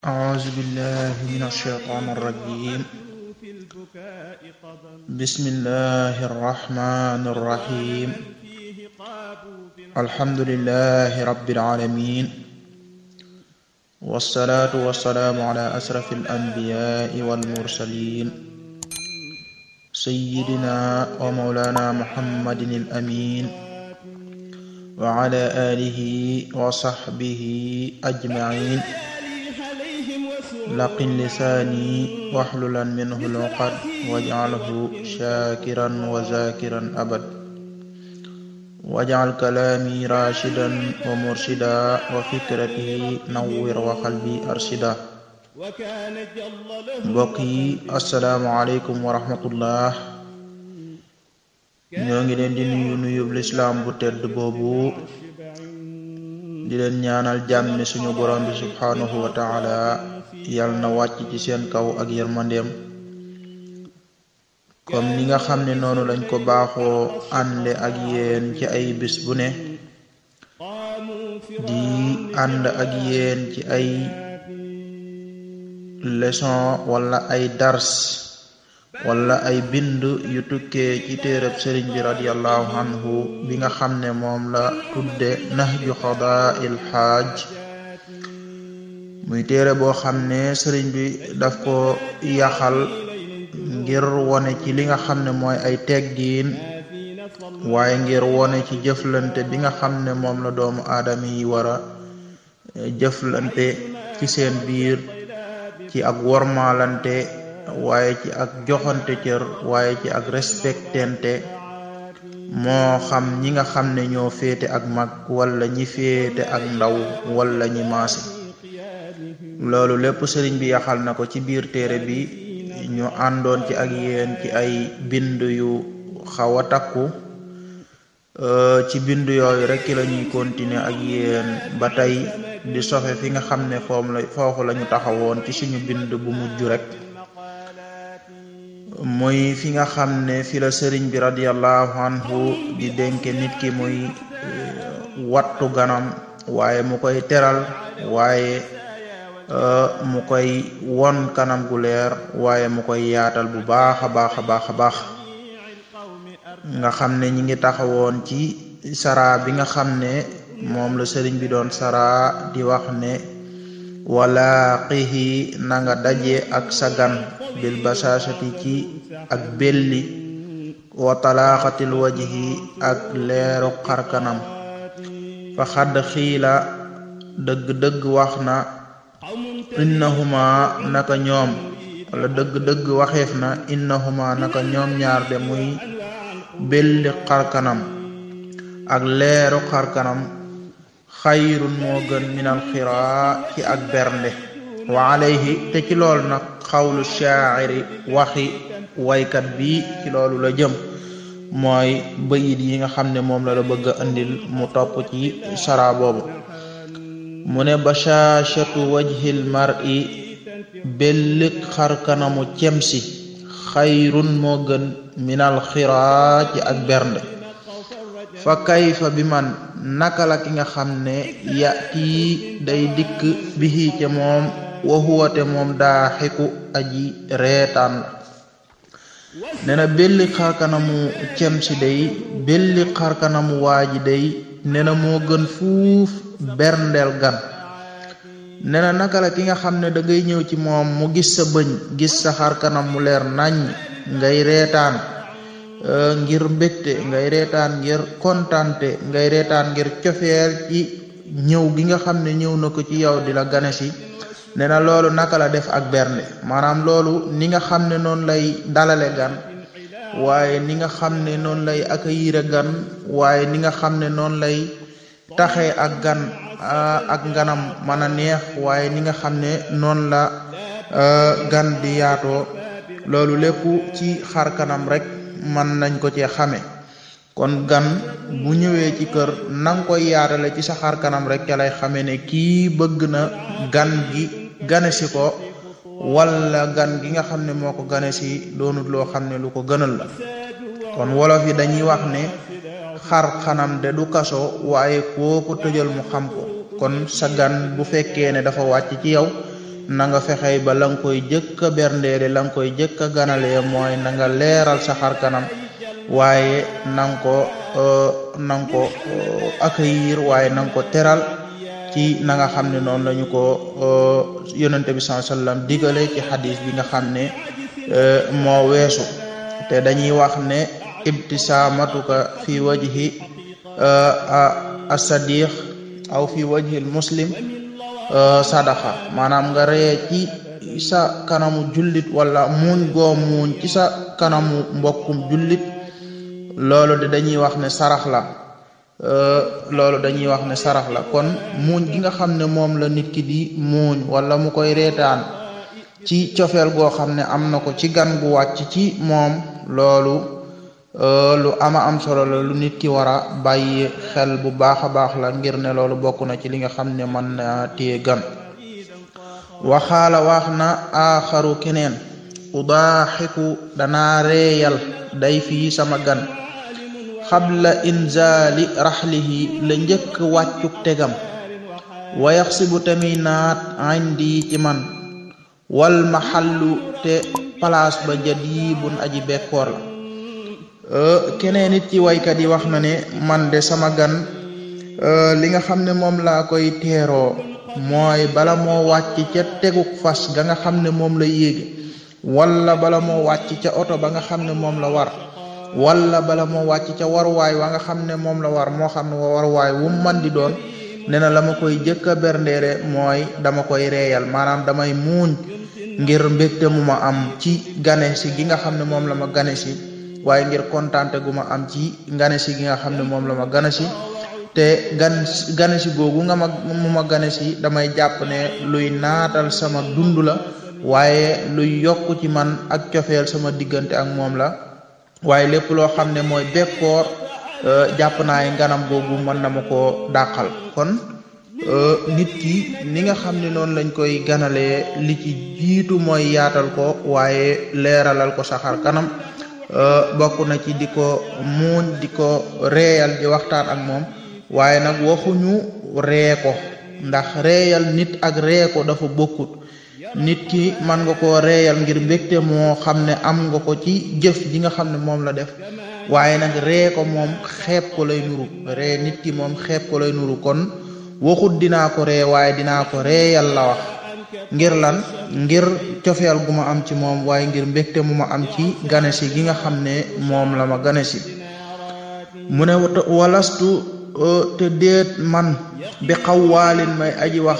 أعوذ بالله من الشيطان الرجيم بسم الله الرحمن الرحيم الحمد لله رب العالمين والصلاة والسلام على أشرف الأنبياء والمرسلين سيدنا ومولانا محمد الأمين وعلى آله وصحبه أجمعين laqin lisaani waxlulan minhu luqad wajcalhu shakiran wa zakiran abad wajcal kalaami rashidan wa murshida wa fikrati nawwir wa qalbi arshida mbokk yi assalaamu aleykum wa rahmatullah ñoo ngi leen di nuyu nuyub lislaam bu tedd boobu di leen ñaanal jàmmi suñu borom bi subhanahu wa taala yal na wàcc ci seen kaw ak yërmandeem comme ni nga xam ne noonu lañ ko baaxoo ànde ak yéen ci ay bis bu ne di ànd ak yéen ci ay leçon wala ay dars wala ay bind yu tukkee ci téereb sëriñ bi radiallahu anhu bi nga xam ne moom la tudde nahju xadaa'il xaaj muy téere boo xam ne sëriñ bi daf ko yaxal ngir wone ci li nga xam ne mooy ay teggiin waaye ngir wone ci jëflante bi nga xam ne moom la doomu aadama yi war a jëflante ci seen biir ci ak wormaalante waaye ci ak joxante cër waaye ci ak respectente moo xam ñi nga xam ne ñoo féete ak mag wala ñi féete ak ndaw wala ñi maase loolu lépp sëriñ bi yaxal na ko ci biir téere bi ñu àndoon ci ak yéen ci ay bind yu xaw a takku ci bind yooyu rek la ñuy continuer ak yéen ba tey di sofe fi nga xam ne foom la foofu la ñu taxawoon ci suñu bind bu mujj rek muy fi nga xam ne fi la sëriñ bi radiallahu anhu di dénke nit ki muy wattu ganam waaye mu koy teral waaye mu koy won kanam gu leer waaye mu koy yaatal bu baax a baax a baax a baax nga xam ne ñi ngi taxawoon ci sara bi nga xam ne moom la sëriñ bi doon sara di wax ne wala xihi na nga daje ak sa gan bil basasati ci ak belli wa talaaxatil wajhi ak leeru xarkanam fa xadd xiila dëgg-dëgg wax na innahuma naka ñoom wala dëgg-dëgg waxeef na innahuma naka ñoom ñaar de muy belli xarkanam ak leeru xarkanam xayrun moo gën minal xiraa ci ak bernde wa alayhi te ci loolu nag xawlu shaa'iri waxi waykat bi ci loolu la jëm mooy bayit yi nga xam ne moom la la bëgg a andil mu topp ci sara boobu mu ne bashashatu wajhil mar'i bellik xar kanamu cemsi xayrun moo gën minal xiraa ci ak bernde fa kayfa bi man naka la ki nga xam ne yati day dikk bihi ca moom wa huwa te moom daa xiku aji reetaan la nee na belli xarkanamu cemsi day belli xarkanamu waaji day nee na moo gën fuuf berndeel gan nee na naka la ki nga xam ne da ngay ñëw ci moom mu gis sa bëñ gis sa xarkanam mu leer nañ ngay reetaan ngir mbégte ngay reetaan ngir kontante ngay reetaan ngir cofeel ci ñëw gi nga xam ne ñëw na ko ci yow di la gane si nee na loolu naka la def ak bernde maanaam loolu ni nga xam ne noonu lay dalale gan waaye ni nga xam ne noonu lay accueillir gan waaye ni nga xam ne noonu lay taxee ak gan ak ganam mën a neex waaye ni nga xam ne noonu la gan di yaatoo loolu lépp ci xar kanam rek mën nañ ko cee xame kon gan bu ñëwee ci kër nang koy yaatale ci sa xar kanam rek ca lay xame ne kii bëgg na gan gi gane si ko wala gan gi nga xam ne moo ko gane si doonut loo xam ne lu ko gënal la kon wolof yi dañuy wax ne xar xanam de du kaso waaye koo ko tëjal mu xam ko kon sa gan bu fekkee ne dafa wàcc ci yow na nga fexey ba la nga koy jëkk a berndeele la nga koy jëkk a ganalee mooy na nga leeral sa xar kanam waaye na nga ko na nga ko accueillir waaye na nga ko teral ci na nga xam ne noonu lañu ko yonente bi sallallahu alayhi wasallam digale ci xadis bi nga xam ne moo weesu te dañuy wax ne ibtisaamatuka fi wajhi as-sadiq aw fi wajhi al-muslim sadaqa maanaam nga ree ci sa kanamu jullit wala muuñ goo muuñ ci sa kanamu mbokkum jullit loolu de dañuy wax ne sarax la loolu dañuy wax ne sarax la kon muuñ gi nga xam ne moom la nit ki di muuñ wala mu koy reetaan ci cofeel goo xam ne am na ko ci gan gu wàcc ci moom loolu lu ama am solo la lu nit ki war a bàyyi xel bu baax a baax la ngir ne loolu bokk na ci li nga xam ne mën na téye gan waxaala wax na aaxaru keneen udaaxiku danaa reeyal day fii sama gan xabla inzaali raxlihi la njëkk wàccuk tegam wayaxsibu tami naat indi ci man wal maxallu te palaas ba jadibun aji bekkoor la keneen it ci waykat yi wax na ne man de sama gan li nga xam ne moom laa koy teeroo mooy bala moo wàcc ca teguk fas ga nga xam ne moom la yéege wala bala moo wàcc ca oto ba nga xam ne moom la war wala bala moo wàcc ca waruwaay wa nga xam ne moom la war moo xam ne waruwaay wu man di doon nee na la ma koy jëkk a berndeere mooy dama koy reeyal maanaam damay muuñ ngir mbégte mu ma am ci gane si gi nga xam ne moom la ma gane si waaye ngir kontaante gu ma am ci gane si gi nga xam ne moom la ma gane si te gan gane si googu nga ma mu ma gane si damay jàpp ne luy naatal sama dund la waaye luy yokk ci man ak cofeel sama diggante ak moom la waaye lépp loo xam ne mooy bekkoor jàpp naa nganam googu mën na ma koo dàqal kon nit ki ni nga xam ne noonu lañ koy ganalee li ci jiitu mooy yaatal ko waaye leeralal ko saxar kanam bokk na ci di ko muuñ di ko reeyal di waxtaan ak moom waaye nag waxuñu ree ko ndax reeyal nit ak ree ko dafa bokkut nit ki man nga koo reeyal ngir mbégte moo xam ne am nga ko ci jëf ji nga xam ne moom la def waaye nag ree ko moom xeeb ko lay nuru ree nit ki moom xeeb ko lay nuru kon waxut dinaa ko ree waaye dinaa ko reeyal la wax ngir lan ngir cofeel gu ma am ci moom waaye ngir mbégte mu ma am ci ganesi gi nga xam ne moom la ma ganesi mu ne walastu te déet man bi xawwaalin may aji wax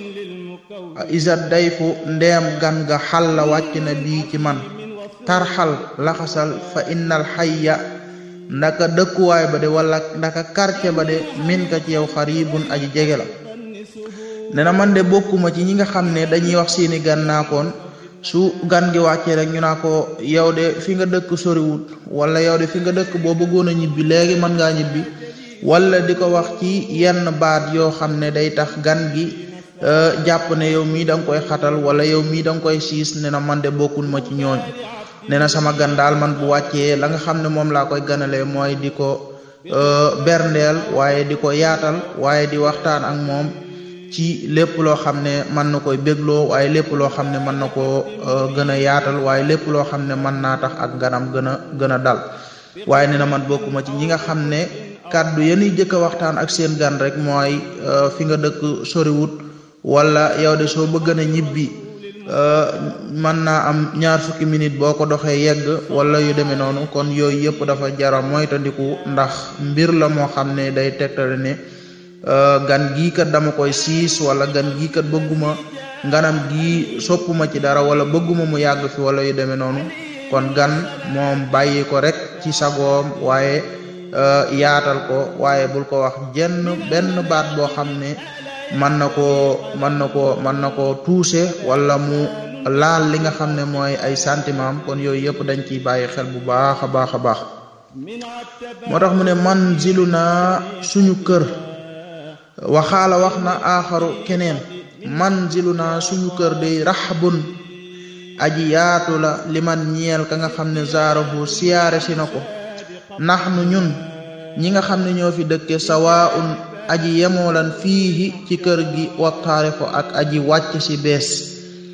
isat dayfu ndeem gan ga xal la wàcc na bii ci man tarxal laxasal fa innal xayya ndaka dëkkuwaay ba de wala ndaka quartier ba de min ka ci yow xaribun aji jege la ne na man de bokkuma ci ñi nga xam ne dañuy wax seeni gan naakoon su gan gi wàccee rek ñu naa ko yow de fi nga dëkk soriwut wala yow de fi nga dëkk boo bëggoon a ñibbi léegi mën ngaa ñibbi wala di ko wax ci yenn baat yoo xam ne day tax gan gi jàpp ne yow mii da nga koy xatal wala yow mii da nga koy siis ne na man de bokkul ma ci ñooñ ne na sama gan daal man bu wàccee la nga xam ne moom laa koy ganalee mooy di ko berndeel waaye di ko yaatal waaye di waxtaan ak moom ci lépp loo xam ne mën na koy bégloo waaye lépp loo xam ne mën na koo gën a yaatal waaye lépp loo xam ne mën naa tax ak ganam gën a gën a dal waaye ne na man bokkuma ci ñi nga xam ne kàddu yenuy jëkk a waxtaan ak seen gan rek mooy fi nga dëkk soriwut wala yow de soo bëgg na ñibbi mën naa am ñaar fukki minute boo ko doxee yegg wala yu demee noonu kon yooyu yëpp dafa jara moytandiku ndax mbir la moo xam ne day tegtale ne gan gii kat dama koy siis wala gan gii kat bëgguma nganam gii soppuma ci dara wala bëgguma mu yàgg fi wala yu demee noonu kon gan moom bàyyi ko rek ci sagoom waaye yaatal ko waaye bul ko wax jenn benn baat boo xam ne mën na koo mën na koo mën na koo tuuse wala mu laal li nga xam ne mooy ay sentiment am kon yooyu yëpp dañ ciy bàyyi xel bu baax a baax a baax moo tax mu ne man zilu naa suñu kër waxaala wax na aaxaru keneen man zilu naa suñu kër day raxbun aji yaatu la li man ñeel ka nga xam ne zaarahu siyaare si na ko nax nu ñun ñi nga xam ne ñoo fi dëkke sawaun aji yemoolan fiihi ci kër gi waxtaare ko ak aji wàcc si bees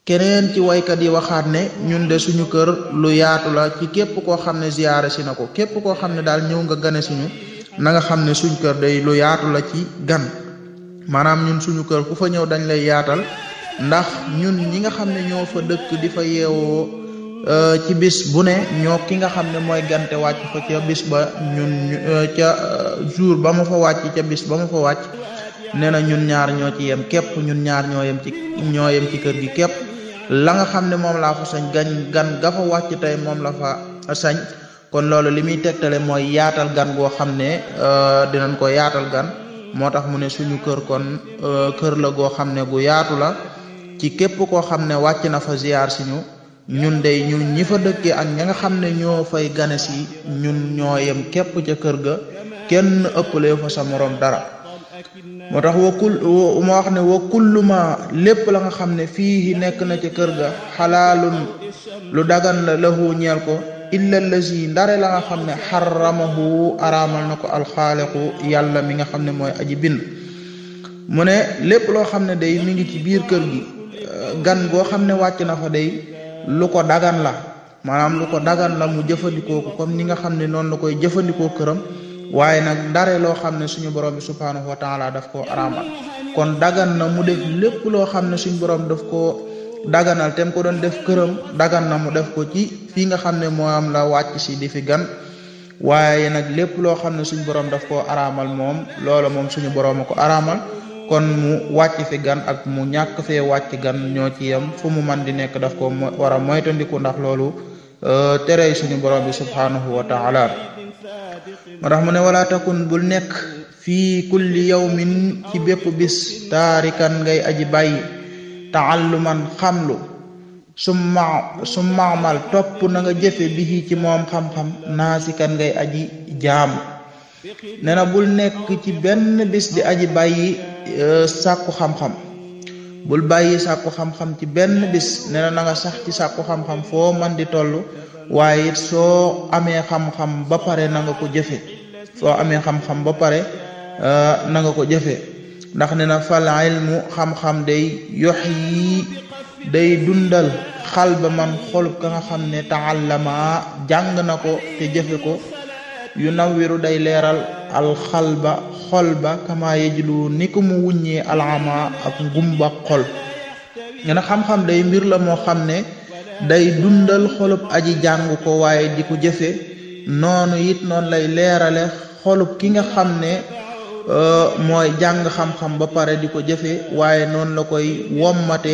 keneen ci waykat yi waxaat ne ñun de suñu kër lu yaatu la ci képp koo xam ne ziyaare si na ko képp koo xam ne daal ñëw nga gane suñu na nga xam ne suñ kër day lu yaatu la ci gan maanaam ñun suñu kër ku fa ñëw dañ lay yaatal ndax ñun ñi nga xam ne ñoo fa dëkk di fa yeewoo ci bis bu ne ñoo ki nga xam ne mooy gante wàcc fa ca bis ba ñun ca jour ba ma fa wàcc ca bis ba ma fa wàcc nee na ñun ñaar ñoo ci yem képp ñun ñaar ñoo yem ci ñoo yem ci kër gi képp la nga xam ne moom laa fa sañ gañ gan ga fa wàcc tey moom la fa sañ kon loolu li muy tegtale mooy yaatal gan goo xam ne dinañ ko yaatal gan moo tax mu ne suñu kër kon kër la goo xam ne gu yaatu la ci képp koo xam ne wàcc na fa ziyaar si ñu ñun de ñun ñi fa dëkkee ak ña nga xam ne ñoo fay gane si ñun ñoo yem képp ca kër ga kenn ëppale fa sa morom dara moo tax wa kul ma wax ne wa kullu ma lépp la nga xam ne fii nekk na ca kër ga xalaalun lu dagan la lahu ñeel ko illa lazi ndare la nga xam ne xaramahu araamal na ko alxaaliqu yàlla mi nga xam ne mooy aji bind mu ne lépp loo xam ne day mi ngi ci biir kër gi gan goo xam ne wàcc na fa day lu ko dagan la maanaam lu ko dagan la mu jëfandikoo ko comme ni nga xam ne noonu la koy jëfandikoo këram waaye nag ndare loo xam ne suñu borom bi subhaanahu wa taala daf koo araamal kon dagan na mu def lépp loo xam ne suñu borom daf koo daganal tem ko doon def këram dagan na mu def ko ci fii nga xam ne moo am la wàcc si di fi gan waaye nag lépp loo xam ne suñu borom daf koo araamal moom loola moom suñu borom a ko araamal kon mu wàcc fi gan ak mu ñàkk fee wàcc gan ñoo ci yem fu mu man di nekk daf ko war a moytandiku ndax loolu terey suñu borom bi subhaanahu wa taala moo tax mu ne wala takun bul nekk fii kulli yawmin ci bépp bis taarikan ngay aji bàyyi taalluman xamlu summa summaamal topp na nga jëfe bi ci moom xam-xam naasikan ngay aji jaam nee na bul nekk ci benn bis di aji bàyyi sàkku xam-xam bul bàyyi sàkku xam-xam ci benn bis nee na na nga sax ci sàkku xam-xam foo man di toll waaye it soo amee xam-xam ba pare na nga ko jëfe soo amee xam-xam ba pare na nga ko jëfe ndax ne na fal ilmu xam-xam day yox yi day dundal xal ba man xolub ka nga xam ne taallama jàng na ko te jëfe ko yu nawwiru day leeral alxalba xol ba kama yejlu ni ko mu wuññee alama ak ngumba xol ngena xam-xam day mbir la moo xam ne day dundal xolub aji jàng ko waaye di ko jëfe noonu it noonu lay leerale xolub ki nga xam ne mooy jàng xam-xam ba pare di ko jëfe waaye noonu la koy wommate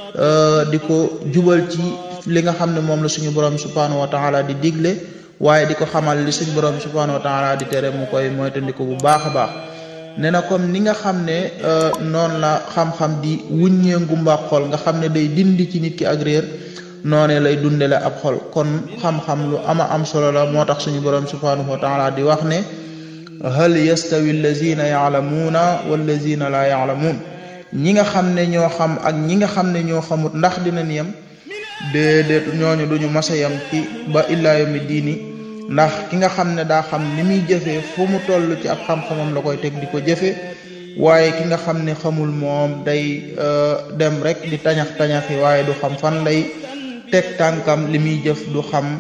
di ko jubal ci li nga xam ne moom la suñu borom subhanahu wa taala di digle waaye di ko xamal li suñu borom subhanahu wa taala di tere mu koy moytandiku bu baax a baax nee na comme ni nga xam ne noonu la xam-xam di wuññee ngumba xol nga xam ne day dindi ci nit ki ak réer noone lay dundale ab xol kon xam-xam lu ama am solo la moo tax suñu borom subhanahu wa taala di wax ne hal yastawi allazina yaalamuuna wallazina laa yaalamuun ñi nga xam ne ñoo xam ak ñi nga xam ne ñoo xamut ndax dinañ yem déedéet ñooñu duñu masa yem ci ba illaa yawmi diini ndax ki nga xam ne daa xam ni muy jëfee fu mu toll ci ab xam-xamam la koy teg di ko jëfe waaye ki nga xam ne xamul moom day dem rek di tañax tañaxi waaye du xam fan lay teg tànkam li muy jëf du xam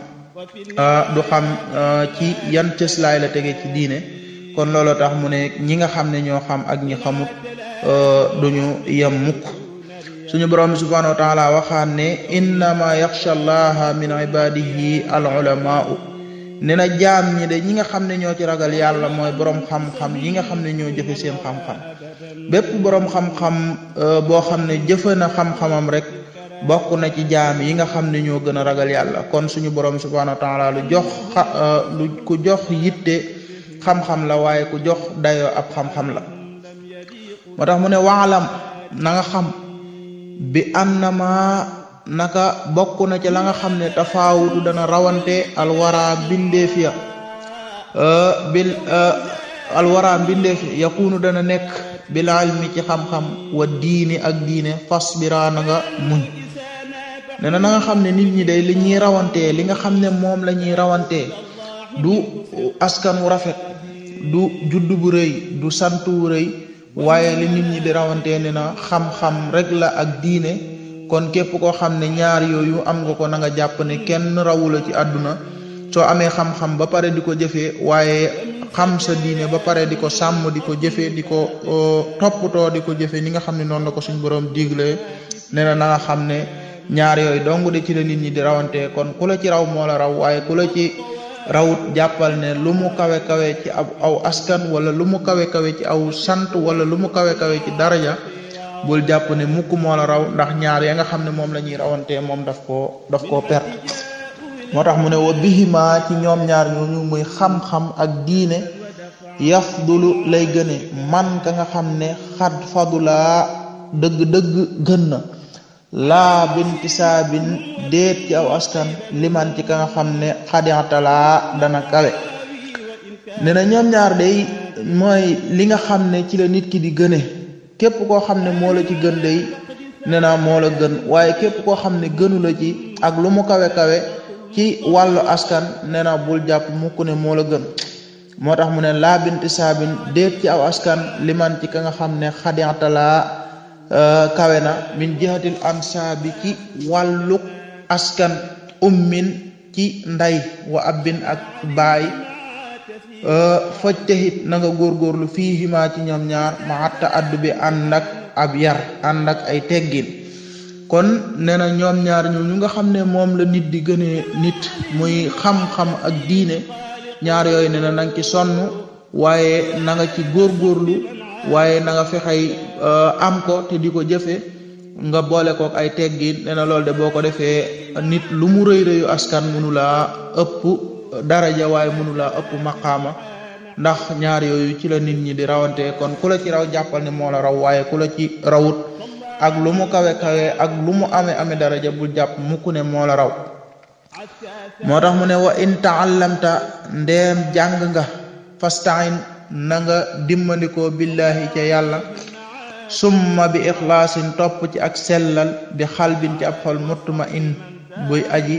du xam ci yan cëslaay la tege ci diine kon loolu tax mu ne ñi nga xam ne ñoo xam ak ñi xamut duñu yem mukk suñu borom bi subhanahu wa taala waxaan ne innama yaxsha allaha min ibadihi al ulamaau ne na jaam ñi de ñi nga xam ne ñoo ci ragal yàlla mooy borom xam-xam yi nga xam ne ñoo jëfe seen xam-xam bépp borom xam-xam boo xam ne jëfe na xam-xamam rek bokk na ci jaam yi nga xam ne ñoo gën a ragal yàlla kon suñu borom subhanahu wa taala lu jox lu ku jox yitte xam-xam la waaye ku jox dayoo ab xam-xam la moo tax mu ne waalam na nga xam bi annama naka bokk na ci la nga xam ne tafaawutu dana rawante alwara mbindeef ya bil alwara mbindeef yakunu dana nekk bil ilmi ci xam-xam wa diini ak diine fasbira na nga muñ nee na na nga xam ne nit ñi day li ñuy rawantee li nga xam ne moom la ñuy rawantee du askan wu rafet du judd bu rëy du sant wu rëy waaye li nit ñi di rawantee ne na xam-xam rek la ak diine kon képp koo xam ne ñaar yooyu am nga ko na nga jàpp ne kenn rawula ci àdduna soo amee xam-xam ba pare di ko jëfee waaye xam sa diine ba pare di ko sàmm di ko jëfee di ko toppatoo di ko jëfee ni nga xam ne noonu la ko suñ borom digle nee na na nga xam ne ñaar yooyu dong de ci la nit ñi di rawante kon ku la ci raw moo la raw waaye ku la ci rawut jàppal ne lu mu kawe kawe ci ab aw askan wala lu mu kawe kawe ci aw sant wala lu mu kawe kawe ci daraja bul jàpp ne mukk moo la raw ndax ñaar ya nga xam ne moom la ñuy rawante moom daf koo daf koo perte moo tax mu ne wa bihima ci ñoom ñaar ñooñu muy xam-xam ak diine yafdulu lay gëne man ka nga xam ne xad fadulaa dëgg-dëgg gën na laa bintisaabin déet ci aw askan liman ci ka nga xam ne xadiatalaa dana kawe ne na ñoom ñaar day mooy li nga xam ne ci la nit ki di gëne képp koo xam ne moo la ci gën day ne na moo la gën waaye képp koo xam ne gënu la ci ak lu mu kawe-kawe ci wàllu askan nee na bul jàpp mukk ne moo la gën moo tax mu ne laa binti saabin déet ci aw askan liman ci ka nga xam ne xadiatalaa kawe na min jihatil ansaabi ci wàllu askan ummin ci nday wa abbin ak baay faj texit na nga góorgóorlu fii himaa ci ñoom ñaar ma atta addu bi ànd ak ab yar ànd ak ay teggin kon nee na ñoom ñaar ñu ñu nga xam ne moom la nit di gënee nit muy xam-xam ak diine ñaar yooyu ne na nanga ci sonn waaye na nga ci góorgóorlu waaye na nga fexey am ko te di ko jëfe nga boole kook ay teggin nee na loolu de boo ko defee nit lu mu rëy rëyu askan mënu laa ëpp daraja waaye mënu laa ëpp maqaama ndax ñaar yooyu ci la nit ñi di rawante kon ku la ci raw jàppal ne moo la raw waaye ku la ci rawut ak lu mu kawe kawe ak lu mu amee amee daraja bul jàpp mukk ne moo la raw moo tax mu ne wa in taallamta ndeem jàng nga fastain na nga dimmandikoo billahi ca yàlla summa bi ixlaasin topp ci ak sellal bi xalbin ci ab xol mutma in buy aji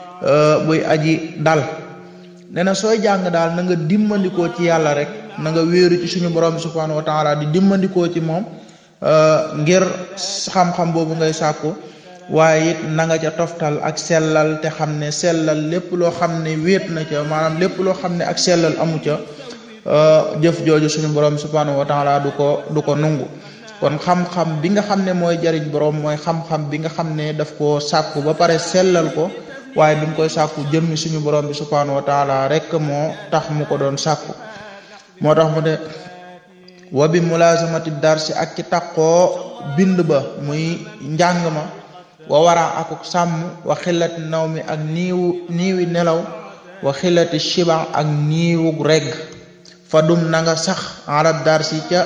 buy aji dal nee na sooy jàng daal na nga dimmandikoo ci yàlla rek na nga wéeru ci suñu borom bi subhanahu wa taala di dimmandikoo ci moom ngir xam-xam boobu ngay sàkku waaye it na nga ca toftal ak sellal te xam ne sellal lépp loo xam ne wéet na ca maanaam lépp loo xam ne ak sellal amu ca jëf jooju suñu borom bi subhanahu wa taala du ko du ko nungu kon xam-xam bi nga xam ne mooy jariñ borom mooy xam-xam bi nga xam ne daf koo sàkku ba pare sellal ko waaye bi mu koy sàkku jëmmi suñu borom bi subhanahu wa taala rek moo tax mu ko doon sàkku moo tax mu ne wa bi mulazamati darsi ak ci taqoo bind ba muy njàng ma wa wara akuk sàmm wa xillati naw mi ak niiwu niiwi nelaw wa xillati shiba ak niiwu regg fa dum na nga sax arab darsi ca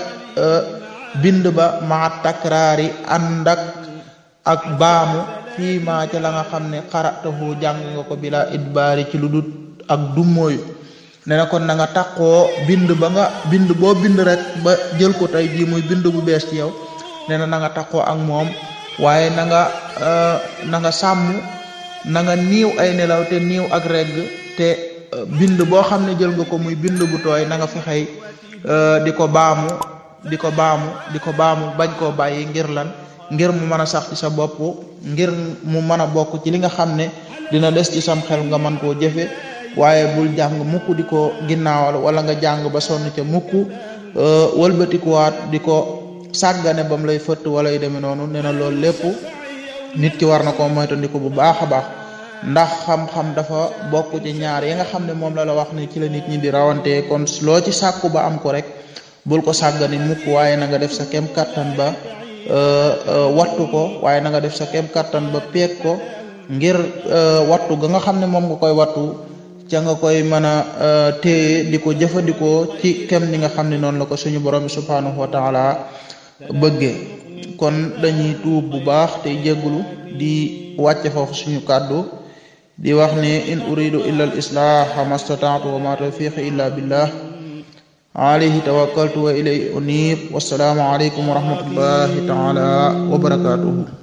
bind ba ma takraari ànd ak ak baamu fii maa ca la nga xam ne xaratahu jàng nga ko bila idbaari ci lu dut ak dummóoyu ne na kon na nga taqoo bind ba nga bind boo bind rek ba jël ko tey jii muy bind bu bees ci yow ne na na nga taqoo ak moom waaye na nga na nga sàmm na nga niiw ay nelaw te niiw ak regg te bind boo xam ne jël nga ko muy bind bu tooy na nga fexey di ko baamu di ko baamu di ko baamu bañ koo bàyyi ngir lan ngir mu mën a sax ci sa bopp ngir mu mën a bokk ci li nga xam ne dina des ci sam xel nga mën koo jëfe waaye bul jàng mukk di ko ginnaawal wala nga jàng ba sonn ca mukk wëlbatikuwaat di ko sàggane bam lay fëtt wala yu demee noonu nee na loolu lépp nit ki war na koo moytandiku bu baax a baax ndax xam-xam dafa bokk ci ñaar yi nga xam ne moom la la wax ne ci la nit ñi di rawante kon loo ci sàkku ba am ko rek bul ko sàggane mukk waaye na nga def sa kem kattan ba wattu ko waaye na nga def sa kem kattan ba peeg ko ngir wattu ga nga xam ne moom nga koy wattu ca nga koy mën a téye di ko jëfandikoo ci kem ni nga xam ne noonu la ko suñu borom bi subhanahu wa taala bëggee kon dañuy tuub bu baax tey jégglu di wàcce foofu suñu kàddu di wax ne in uridu illa al islaha mastataatu wa ma tawfiqi illa billah alayhi tawakkaltu wa ilayhi unib wassalaamu alaykum wa rahmatullahi taala wa barakatuhu